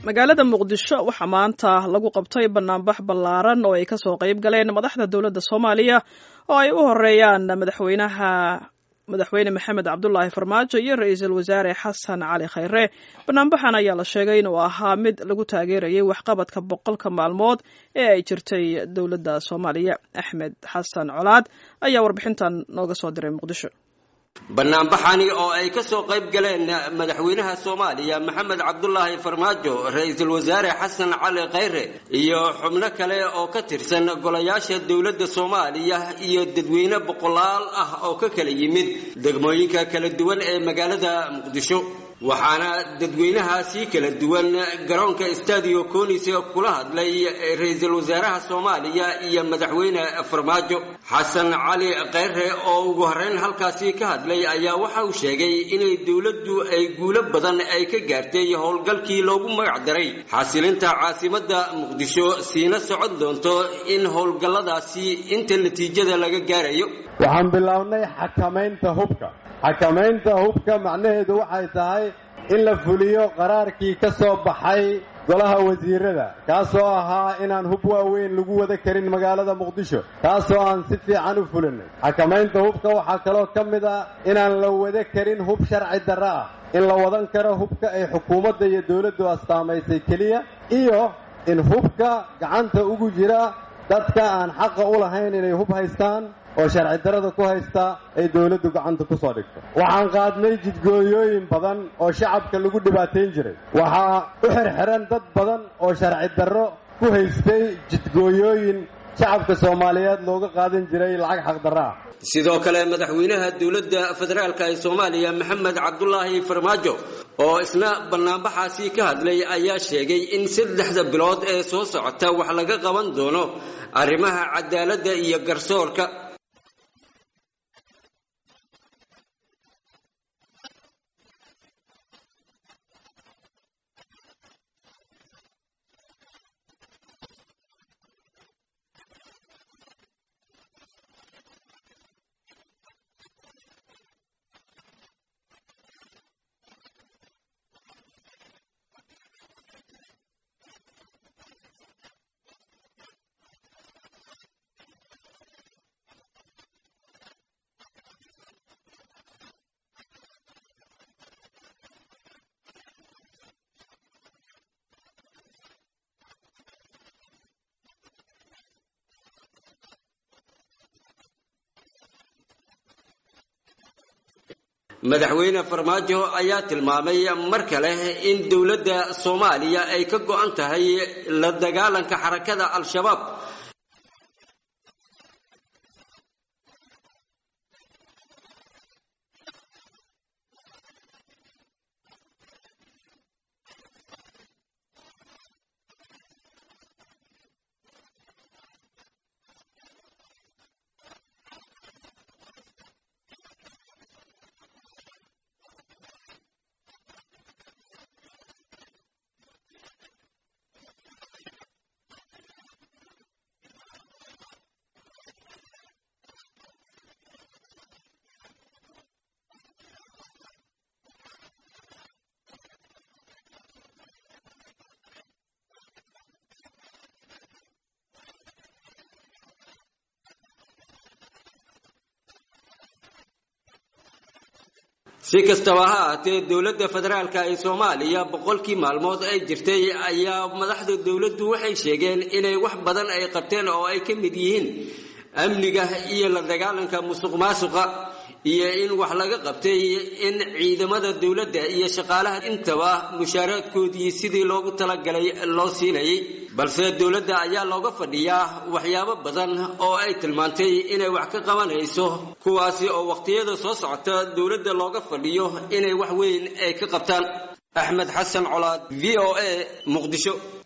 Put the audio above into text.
magaalada muqdisho waxaa maanta lagu qabtay banaanbax ballaaran oo ay kasoo qayb galeen madaxda dowladda soomaaliya oo ay u horeeyaan madaxweynaha madaxweyne maxamed cabdulaahi farmaajo iyo ra-iisul wasaare xasan cali khayre banaanbaxan ayaa la sheegay inuu ahaa mid lagu taageerayay waxqabadka boqolka maalmood ee ay jirtay dowladda soomaaliya axmed xasan colaad ayaa warbixintan nooga soo diray muqdisho banaanbaxani oo ay ka soo qayb galeen madaxweynaha soomaaliya maxamed cabdulaahi farmaajo ra-iisul wasaare xasan cali khayre iyo xubno kale oo ka tirsan golayaasha dowladda soomaaliya iyo dadweyne boqolaal ah oo ka kala yimid degmooyinka kala duwan ee magaalada muqdisho waxaana dadweynahaasi kala duwan garoonka stadio conis kula hadlay ra-iisul wasaaraha soomaaliya iyo madaxweyne farmaajo xasan cali khayre oo ugu horreyn halkaasi ka hadlay ayaa waxa uu sheegay inay dowladdu ay guulo badan ay ka gaartay howlgalkii loogu magac daray xasilinta caasimadda muqdisho siina socon doonto in howlgalladaasi inta natiijada laga gaarayo waxaan bilownay xakamaynta hubka xakamaynta hubka macnaheedu waxay tahay in la fuliyo qaraarkii ka soo baxay golaha wasiirada kaasoo ahaa inaan hub waaweyn lagu wada karin magaalada muqdisho kaasoo aan si fiican u fulinay xakamaynta hubka waxaa kaloo ka mid ah inaan la wada karin hub sharci darro ah in la wadan karo hubka ay xukuumadda iyo dowladdu astaamaysay keliya iyo in hubka gacanta ugu jira dadka aan xaqa u lahayn inay hub haystaan oo sharci darada ku haysta ay dowladdu gacanta ku soo dhigto waxaan qaadnay jidgooyooyin badan oo shacabka lagu dhibaatayn jiray waxaa u xirxiran dad badan oo sharci darro ku haystay jidgooyooyin shacabka soomaaliyeed looga qaadan jiray lacag xaqdarro ah sidoo kale madaxweynaha dowladda federaalka ee soomaaliya maxamed cabdulaahi farmaajo oo isna banaanbaxaasi ka hadlay ayaa sheegay in saddexda bilood ee soo socota wax laga qaban doono arrimaha cadaaladda iyo garsoorka madaxweyne farmaajo ayaa tilmaamay mar kale in dowladda soomaaliya ay ka go-an tahay la dagaalanka xarakada al-shabaab si kastaba ha ahaatee dowladda federaalka ee soomaaliya boqolkii maalmood ay jirtay ayaa madaxda dowladdu waxay sheegeen inay wax badan ay qabteen oo ay ka mid yihiin amniga iyo la dagaalanka musuq maasuqa iyo in wax laga qabtay in ciidamada dowladda iyo shaqaalaha intaba mushaaraadkoodii sidii loogu talagalay loo siinayay balse dowladda ayaa looga fadhiyaa waxyaabo badan oo ay tilmaantay inay wax ka qabanayso kuwaasi oo waqtiyada soo socota dowladda looga fadhiyo inay wax weyn ay ka qabtaan axmed xasan colaad v o a muqdisho